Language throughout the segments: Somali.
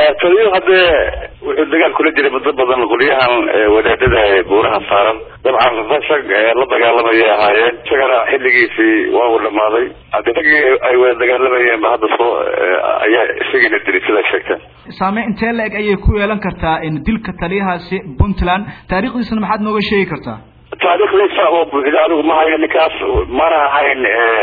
taliyo haddee wuxuu dagaal kula jiray muddo badan qolyahan wadaadada buuraha saaran dabcan rag la dagaalamaya ahaayeen isagana xilligiisii waa uu dhamaaday haddi raggii ay wada dagaalamayeen ba hadda soo ayaa isagiina dilay sidaa sheegteen saameyn intee la-eg ayay ku yeelan kartaa dilka taliyahaasi puntland taariikhdiisana maxaad nooga sheegi kartaa taariikhdiisa oo buuxda anigu ma hayo ninkaas mana ahayn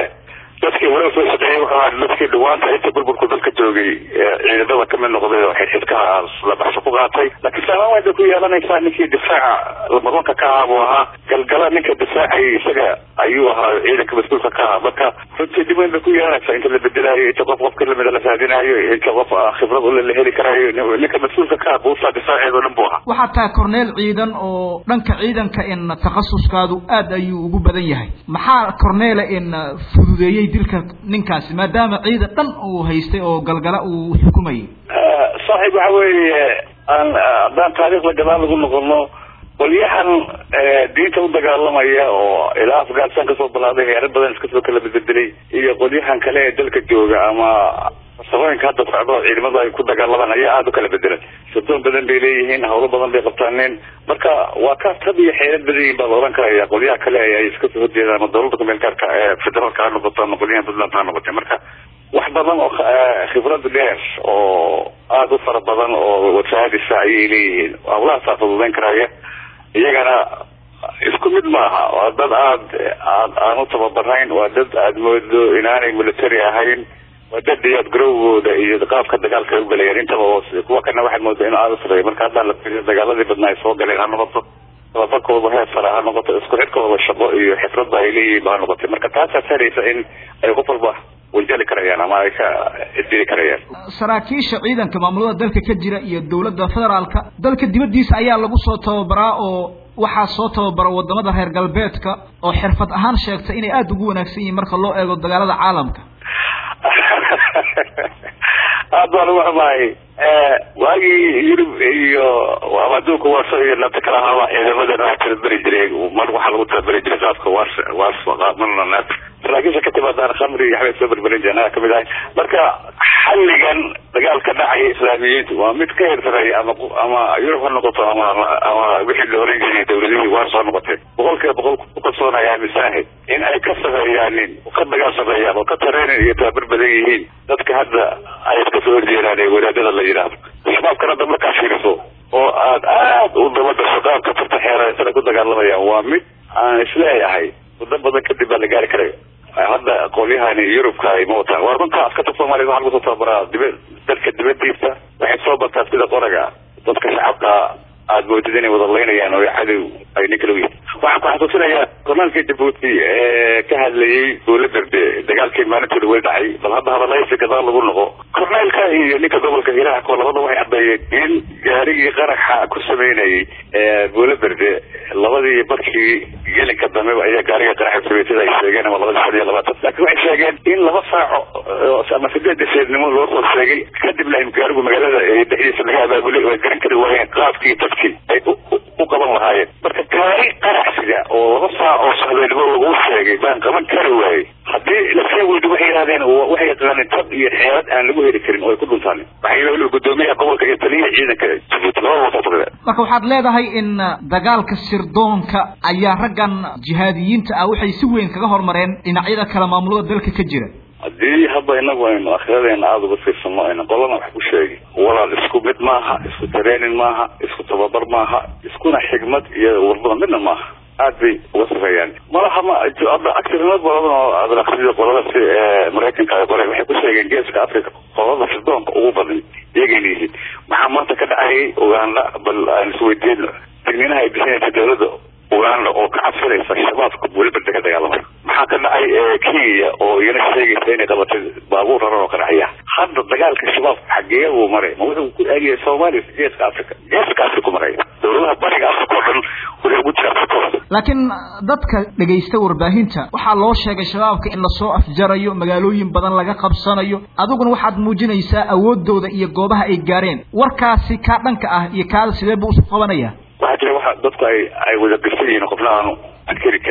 dadkii wala soo shaqeeyay wuxuu ahaa dadkii dhawaanta inta burburku dadka joogay ciidamada kamid noqday oo xidxidkaha la baxso ku qaatay laakiin saamaan way bay ku yeelanaysaa ninkii difaaca lamadoonka ka ahaa buu ahaa galgala ninka difaacay isaga ayuu ahaa ciidanka mas-uulka ka ahaa marka runtii dib weyn bay ku yeelanaysaa inta la bedelaayo inta qof qofka lamida la raadinayo inta qof khibrad ule la heli karayo ninka mas-uulka ka ah buusaa difaaceed oo dhan buu ahaa waxaa tahay corneel ciidan oo dhanka ciidanka in takhasuskaadu aad ayuu ugu badan yahay maxaa corneela in fududeeyey dilka ninkaasi maadaama ciidan dhan uu haystay oo galgala uu xukumayay saaxiib waxa weeye aan haddaan taariikhda gadaal lagu noqono qolyahan diinta u dagaalamaya oo ilaa afghanistan kasoo balaaday heero badan iskasoo kala bedeldelay iyo qolyahan kale ee dalka jooga ama sabooyinka hadda socdo ciidamada ay ku dagaalamaan ayaa aada u kala bedelan sirdoon badan bay leeyihiin hawlo badan bay qabtaaneen marka waa kaas tab iyo xeelad badan yihin baa la oran karaya qolyaha kale ay iska soo horjeedaan ama dawladda kumeelgaarka ee federaalka ha noqoto ama qolyahan puntland ha noqotay marka wax badan oo khibrad dheer oo aada u fara badan oo wasaadisa ayay leeyihiin hawlahaasaa fududeyn karaya iyagana isku mid maaha waa dad aad aad aan u tababarayn waa dad aada moodo inaanay military ahayn waa dad diyaad garowgooda iyo qaabka dagaalka ay ugalayeen intaba hoos kuwa kana waxaad moodaa in aada usareeya marka haddaan la fiiriyo dagaaladii badnaa ay soo galeen ha noqoto tababarkooda heer sare ha noqoto isku xidhkooda shaqo iyo xifradba ay leeyihiin ba ha noqotay marka taasaa saraysa in ay qof walba wanjali karayaan ama ay ka dili karayaan saraakiisha ciidanka maamulada dalka ka jira iyo dawladda federaalka dalka dibaddiisa ayaa lagu soo tababaraa oo waxaa soo tababara wadamada reer galbeedka oo xirfad ahaan sheegtay inay aada ugu wanaagsan yihiin marka loo eego dagaalada caalamka aad baan uga xumahay waagii yurub iyo ama adduunka warso iyo nabta kala ahaaba ciidamadan waa tababeri jiray mar waxaa lagu tababeri jiray qaabka wars wars qaabmana naata saraakiisha ka timaadaan khamri iyo waxbay soo berberin jireen anaga kamid ahay marka xalligan dagaalka dhacaya islaamiyiintu waa mid ka heersareeya ama ama yurub ha noqoto ama ama wixii la oran jiray dawladihii wars ha noqotee boqol kiiba boqol ku kalsoonaya aaminsanahay in ay ka sameeyaanin ka dagaal sameeyaan oo ka tareenin iyo tababar badan yihiin dadka hadda ay iska soo horjeedaan ee wadaadada la yidhaahdo shabaabkan hadda markaa fiiriso oo aad aad u daba dasho qaabka farta xeeraysana ku dagaalamayaan waa mid aan isleeyahay muddo badan kadib baa la gaari karaya hadda qolyahani yurubka ay ma wataan waa runta askarta soomaliya waxa lagu soo tababaraa diba dalka dibadiisa waxay soo bartaa sida qoraga dadka shacabka aada moodid inay wada laynayaan oo cadow ay nin kala yihin waxaan ku xasuusinayaa kornaalkii jabuuti ee ka hadlayay dowla berde dagaalkii maalintooda weli dhacay bal hadda hadallaysi gadaal lagu noqo korneelka iyo ninka gobolka hiiraha labada waxay caddeeyeen in gaarigii qaraxa ku sameynayay dowla berde labadii markii gelinka dambe ayaa gaariga qaraxa sameeyey sida ay sheegeen ama labadii shan iyo labaatan laakiin waxay sheegeen in laba saaco ama sideed deseednimo loo soo sheegay kadibna gaarigu magaalada dhexdiisa laga abaabulay oo ay garan kari waayeen qaabkii dadkii ay u qaban lahaayeen marka gaari qaraxsiga oo laba saac oo sahbeynimo lagu sheegay baan qaban kari waayey haddii lasii weydo waxay yidhahdeen waxay yaqaaneen tab iyo xeelad aan lagu heli karin oo ay ku dhuntaanin waxay weliba gudoomiyaha gobolka iyo taliyaha ciidanka jabuuti labada wasoo marka waxaad leedahay in dagaalka sirdoonka ayaa raggan jihaadiyiinta ah waxay si weyn kaga hormareen dhinacyada kale maamulada dalka ka jira haddii hadda inagu aynu akhiradeena aada uga fiirsano ayna qolana wax ku sheegi walaal isku mid maaha isku tareenin maaha isku tababar maaha iskuna xigmad iyo warbada midna maaha aad bay uga sareeyaan malaha ma hadda actirnimo badan oo adraqsida qolada si maraykanka ay qoreen waxay ku sheegeen geeska africa qolada sirdoonka ugu badan iyagayna yihiin maxaa maanta ka dhacayay uganda bal aan isweydiino digniinaha ay bixinaysa dawladda uganda oo ka cabsanaysa shabaabka weliba ka dagaalamay maxaa ka dhacay kenya oo iyana sheegaysa inay qabatay baabuur raran oo ka dhacaya hadda dagaalka shabaabka xagee uu maray ma wuxuu ku aagaya soomaaliya geeska africa geeska africa ku maraya dawladaha bariga africa oo dhan wuxuu ugu jira afrikooda laakiin dadka dhegaysta warbaahinta waxaa loo sheegay shabaabka in lasoo afjarayo magaalooyin badan laga qabsanayo adiguna waxaad muujinaysaa awoodooda iyo goobaha ay gaareen warkaasi kaa dhanka ah iyo kaada sidee buu isu qabanaya waxaa jira waxa dadku ay ay wada gashan yihiin qofna aanu ankeri karin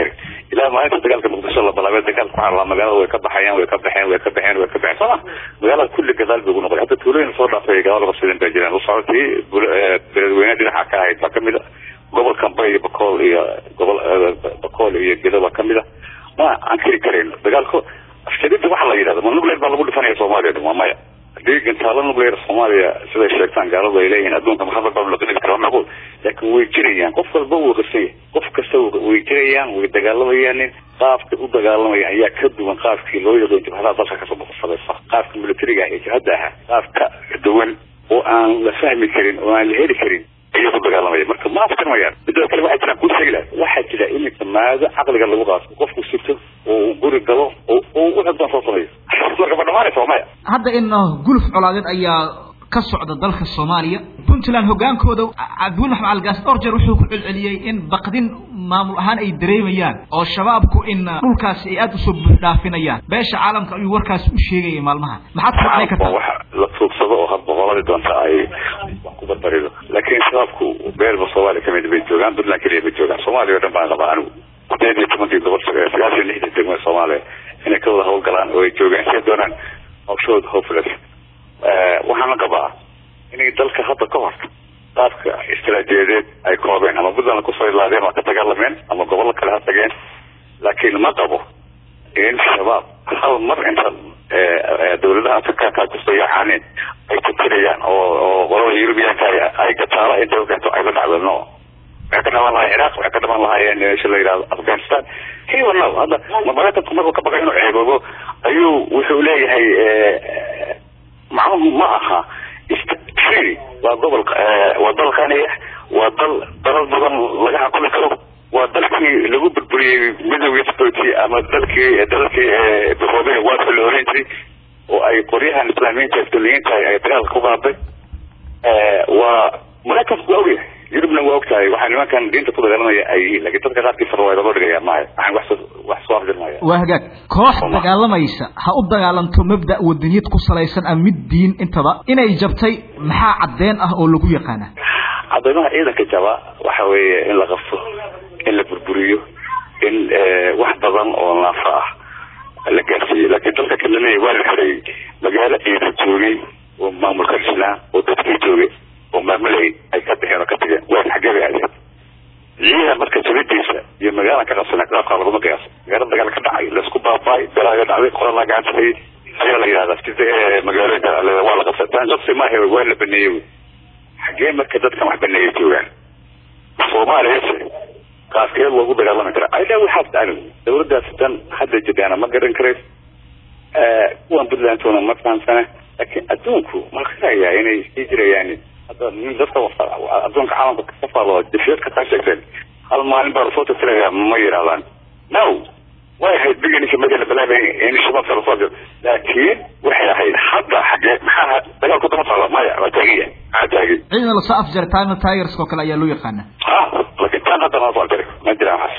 ilaa maalinta dagaalka muqdisho la bilaabay dagaalka waxaa la magaalada way ka baxayaan way ka baxeen way ka baxeen way ka baxeen sooma magaalada kulli gadaal bay ugu noqday hadda tuulooyin soo dhaafay gadaal qabsadeen baa jiraan usocodkii beledweyne dhinaca ka ahayd baa kamid a gobolka bay iyo bakool iyo gobol bakool iyo gedo baa kamid a ma aan kiri karayno dagaalku afjarida waxa la yidhahda ma nuclear baa lagu dhifanaya soomaaliya dhan waa maya haddii gantaalo nuclear soomaaliya siday sheegtaan gaaladu ay leeyihiin adduunka maxamed baa la qili kara macquul laakiin way jirayaan qof walba wuu qarsan yahay qof kasta way jirayaan way dagaalamayaan qaabka u dagaalamaya ayaa ka duwan qaabkii loo yaqoon jabhadaha dalka kasoo boqorsadaysa qaabka militariga ee jabhadda ahaa qaabka duwan oo aan la fahmi karin oo aan la heli karin ayay ku dagaalamaya marka ma afkarmayaan midada kale waxaa jiraan kuu sheegi laha waxaa jira iminka maado caqliga lagu qaato qofku sirto oo uu guri galo oo uu wuxuu doon soo sameeyo marka ma dhamaanaysa maya hadda in guluf colaadeed ayaa ka socda dalka soomaaliya puntland hogaankooda cabdiweli maxmed algaas dhowr jeer wuxuu ku celceliyey in baqdin maamul ahaan ay dareemayaan oo shabaabku in dhulkaasi ay aada usoo buuxdhaafinayaan beesha caalamka ayuu warkaasi u sheegayay maalmaha maxaad ku macnay kartaa waxa la tuugsado oo hadba qoladii doonta ay wax ku barbarido laakiin shabaabku beelba soomaaliya kamid bay joogaan puntland keliya bay joogaan soomaaliya o dhan baan qabaa anigu sideed iyo tobankii gobol sagaal iyo lixdan degmo soomaaliya inay ka wada hawlgalaan oo ay joogaan siay doonaan hawshooda hopeless waxaana qabaa inay dalka hadda ka hor qaabka istaraatiiyadeed ay koobeen ama puntland kusoo ilaadeen waa ka dagaalameen ama gobollo kale ha tageen laakiin ma qabo in shabaab hal mar inta dawladaha afrikaanka kusoo yacaaneen ay tukinayaan oo oo qolada yurubiyaanka ay gataala inta keento ay la dhacdo no waxay ka dhamaan lahayen iraq waxay ka dhamaan lahaayeen meesha la yidhahdo afghanistan hiwa no hadda maraykanku markuu ka baqay inuu ceeboobo ayuu wuxuu leeyahay macnuhu ma aha free waa gobol waa dal qaniya waa dal dalal badan laga xakumi karo waa dalkii lagu burburiyey midowgii sooti ama dalkii dalkii biroobey waadka la oran jiray oo ay qoryahan islaamiyiinta duniyiinta ay dagaalka ku qaaday waa maraykanku waa ogyahay yurubna waa ogtahay waxaa nimankan diinta ku dagaalamaya ay yihiin lakin dadka qaarkiisa waa loo dhigaya maya waxaan wax wax soo afjirmaya waa hagaag koox dagaalamaysa ha u dagaalanto mabda wadaniyad ku salaysan ama mid diin intaba inay jabtay maxaa caddeen ah oo lagu yaqaana cadeymaha ciidanka jaba waxa weeye in la qabto in la burburiyo in wax badan oo naafa ah la gaarsiiyo laakiin dalka kalena waa la xiray magaalo ciidan joogay oo maamulka dhisnaa oo dadkii joogay oo maamulayay ay ka baxeen oo ka tageen waa xaggee bay aadeen ciidan marka jabadiisa iyo magaalan ka qabsana qaabkaa laguma qiyaaso magaala dagaal ka dhacay laisku baabaay belaaga dhacday qoralaa gacansaday ayaa la yidhahdaa sida magaalooyinka waa la qabsa taan qabsi maahe waa la baneeyey xaggee marka dadkan wax baneeyay joogaan soomaaliyase qaafkee loogu dagaalami kara ayla waxaas ani dawladdaas dan hadda jiraana ma garan karays kuwan puntlandtuna ma fahamsana laakiin adduunku ma qirayaa inay sii jirayaan hadda dadka adduunka caalamka ka faalo dafiyad ka taa sheegteen hal maalin baa lasoo tirtirayaa ma yidhahdaan no way ahayd biganisha markii la bilaabay in shabaabka lasoo jiro laakiin waxay ahayd hadda xagee maxaa dagaalku dama socda maya waa taagiya maxaa taagi ciidan lasoo afjaray time tigers oo kale ayaa loo yaqaana ha laakiin tan hadda ma soo afjaray ma jiraan waxaas